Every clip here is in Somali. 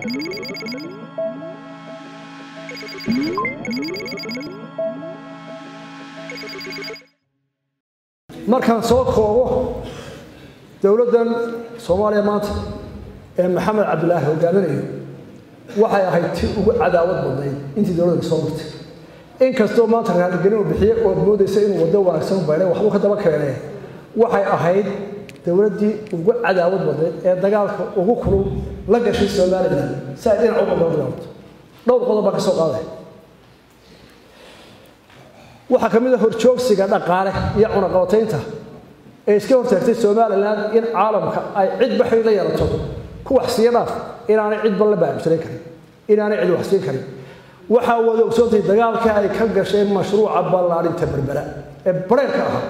markaan soo koobo dowladdan soomaaliya maanta ee maxamed cabdilaahi hogaaminayo waxay ahayd ti ugu cadaawad badnayd intii dowladda soo martay inkastoo maanta raaligelin uu bixiyey ood moodaysa inuu waddo wanaagsan u baydhay waxbuu ka daba keenee waxay ahayd dowladdii ugu cadaawad badnayd ee dagaalka ugu kulul la gashay somalilan si ay dhinac uga dagaalamto dhowr qodob baa ka soo qaaday waxaa ka mid a horjoogsiga dhaqaale iyo cunaqabataynta ee iska hortaagtay somalilan in caalamka ay cidba xidhiir la yeelato ku waxsiiya dhaaf inaanay cidba la baabsanayn karin inaanay cid waxsiin karin waxaa wada ogsoontay dagaalka ay ka gasheen mashruuca ballaarinta berbera ee bareerka ahaa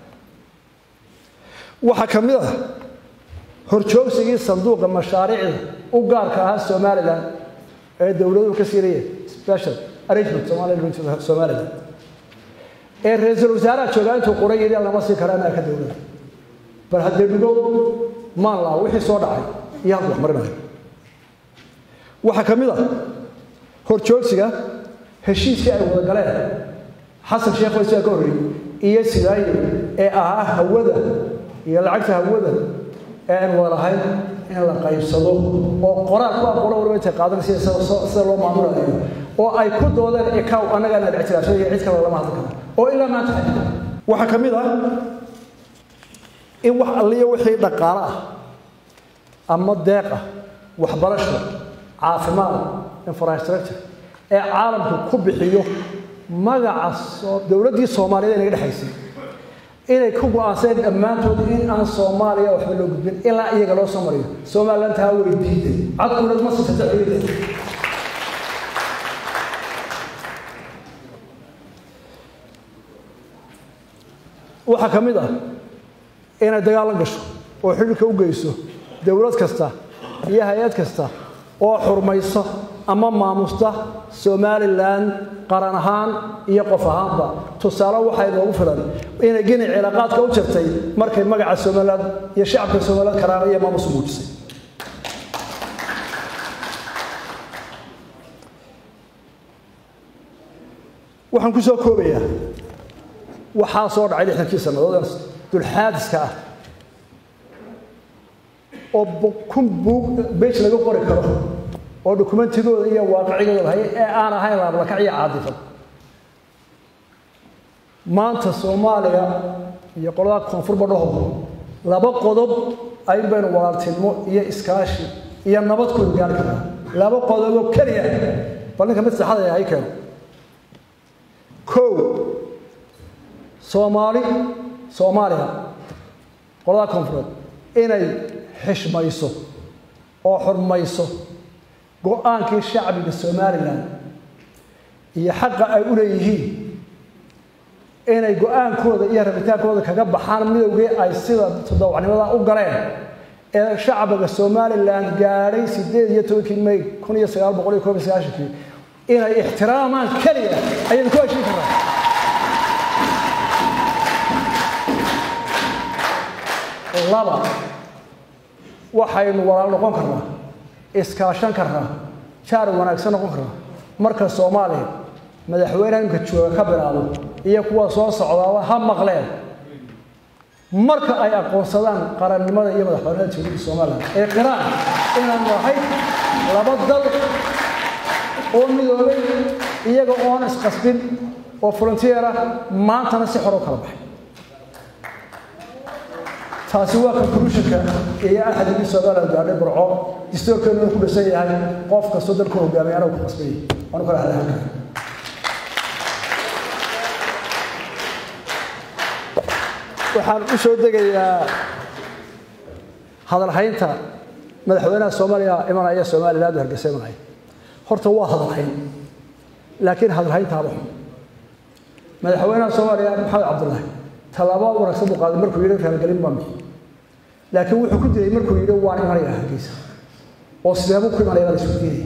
waxaa ka mid ah horjoogsigii sanduuqa mashaariicda u gaarka ahaa somalilan ee dowladuhu ka siinayeen special arrangement somaliland ee ra-iisul wasaaraha joogaa intuu qoran yidhi lama sii kara amarka dowladda bal haddee dhigo maanlaa wixii soo dhacay iyo halku wax marinayo waxaa ka mid ah horjoogsiga heshiiskii ay wada galeen xasan sheekh waysaa ka horreeyey iyo sidaayo ee ahaa hawada iyo lacagta hawada ee aan wada lahayn in la qaybsado oo qoraal ku aqoona waliba intay qaadanaysa sida loo maamulayo oo ay ku doodeen ikaw annagaa na ictiraafsan iyo cid kale lama hadli karo oo ilaa maanta waxaa ka mid ah in wax alliya wixii dhaqaale ah ama deeq ah waxbarasho caafimaad infrastructure ee caalamku ku bixiyo magaca dowladdii soomaaliyeed ee naga dhexaysay inay ku go-aanseen dhammaantood in aan soomaaliya waxba loo gudbin ilaa iyaga loo soo mariyo somaliland taa way diiday cadkuunad ma siisata ciidan waxaa ka mid ah inay dagaalan gasho oo xidhiirka u geyso dowlad kasta iyo hay-ad kasta oo xurmaysa ama maamusta somalilan qaran ahaan iyo qof ahaanba tusaale waxaa inoogu filan inay gini cilaaqaadka u jirtay markay magaca somalilan iyo shacabka somalilan karaana iyo maamus muujisay waxaan ku soo koobayaa waxaa soo dhacay lixdankii sannadood dulxaadiska ah oo kun buug bej laga qori karo oo dokumentigooda iyo waaqicigooda lahay ee aan ahayn laablakac iyo caadifad maanta soomaaliya iyo qolada koonfurba dhaho laba qodob ayn baynu walaaltinimo iyo iskaashi iyo nabad ku gaari karnaa laba qodoboo keliya bal ninka mid saxada hay keeno kow soomaali soomaaliya qolada koonfureed inay xishmayso oo xurmayso go-aankii shacbiga somalilan iyo xaqa ay u leeyihiin inay go-aankooda iyo rabitaankooda kaga baxaan midowgii ay sida todobacnimada u galeen ee shacbiga somalilan gaadhay sideed iyo tobankii may kun iyo sagaal boqol iyo koob iyo sagaashankii inay ixtiraamaan keliya ayaynu ku heshin karnaa laba waxaynu walaal noqon karnaa iskaashan karnaa jaar wanaagsan noqon karnaa marka soomaaliya madaxweyneha imka jooga ka bilaabo iyo kuwa soo socdaaba ha maqleen marka ay aqoonsadaan qarannimada iyo madaxbanida dowladda somalilan ee qiraan inaan nahay laba dal oo midoobay iyaga oon isqasbin oo volunteer ah maantana si xor u kala baxay taasi waa conclusionka iyo axadigii somaliland gaadhay burco distoorkeenu ku dhisan yahay qof kastoo dalku hogaamay anagu ku qasbay waanu kala hadlahan kara waxaan u soo degayaa hadalhaynta madaxweynaha soomaaliya imanaya somaliland hargeysa imanaya horta waa hadalhayn laakiin hadalhaynta haba xun madaxweynaha soomaaliya maxamed cabdullaahi tallaabo wanaagsan buu qaaday markuu yidhi raaligelin baan bixi laakiin wuxuu ku dilay markuu yidhi waan imanaya hargeysa oo sideebuu ku imanaya baa la isku diinaya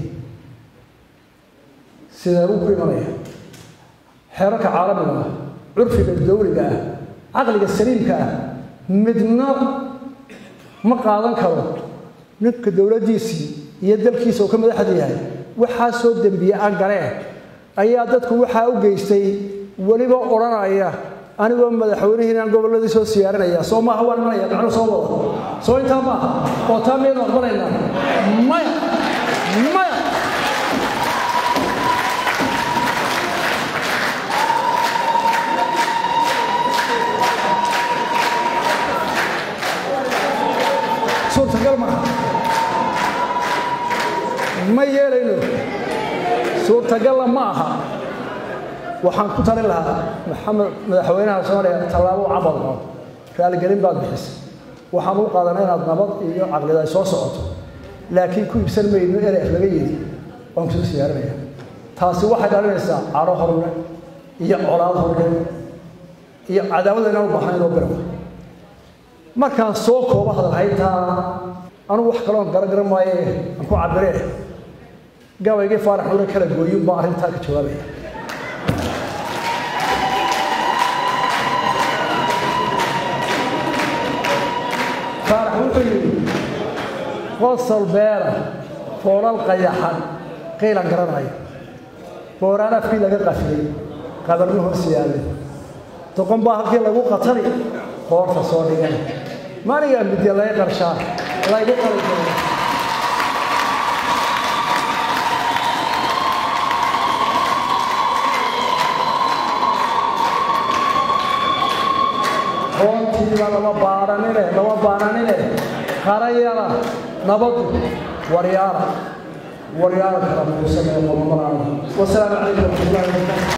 sideebuu ku imanaya xeerarka caalamiga ah curfiga dawliga ah caqliga saliimka ah midna ma qaadan karo ninka dowladdiisii iyo dalkiisa uu ka madaxda yahay waxaa soo dembiye aan galeen ayaa dadku waxaa u geystay weliba odhanaya anigoo madaxweynihiinaan gobolladii soo siyaarinaya soo maaha waan imanaya macnuu soo wada soo intaa maaha oo taa miyaynu aqbalaynaa maya maya suurtagal maaha ma yeelayno suurtagalla ma aha waxaan ku talin lahaa maxamed madaxweynaha soomaaliya tallaabo cabad oo raaligelin baad bixisay waxaan u qaadanay inaad nabad iyo caqlida ay soo socoto laakiin ku iibsan mayno eref laga yidi waan kusoo siyaarinaya taasi waxay dhalinaysaa caro horle iyo colaad horle iyo cadaawada inaan u baahnayn oo birawa markaan soo koobo hadalhayntaa anugu wax kaloon garagaran maaye aan ku cabiree gabaygii faarax nuure kala gooyin baa arrintaa ka jawaabaya faarax wuxuu yidhi qosol beera foolal qayaxan qiilan garanaya booraan afkii laga qafiyey qabarno hoos yaallay doqon baa halkii lagu qatali qoorta soo dhigan maanigaa midya laga qarshaa laygu qali doono hoontiiba lama baaranine lama baananine qarayala nabadu waryaala waryaala kala muusamee qomamaraana wasalaamu calaykum waraxmatullahi wabarakatu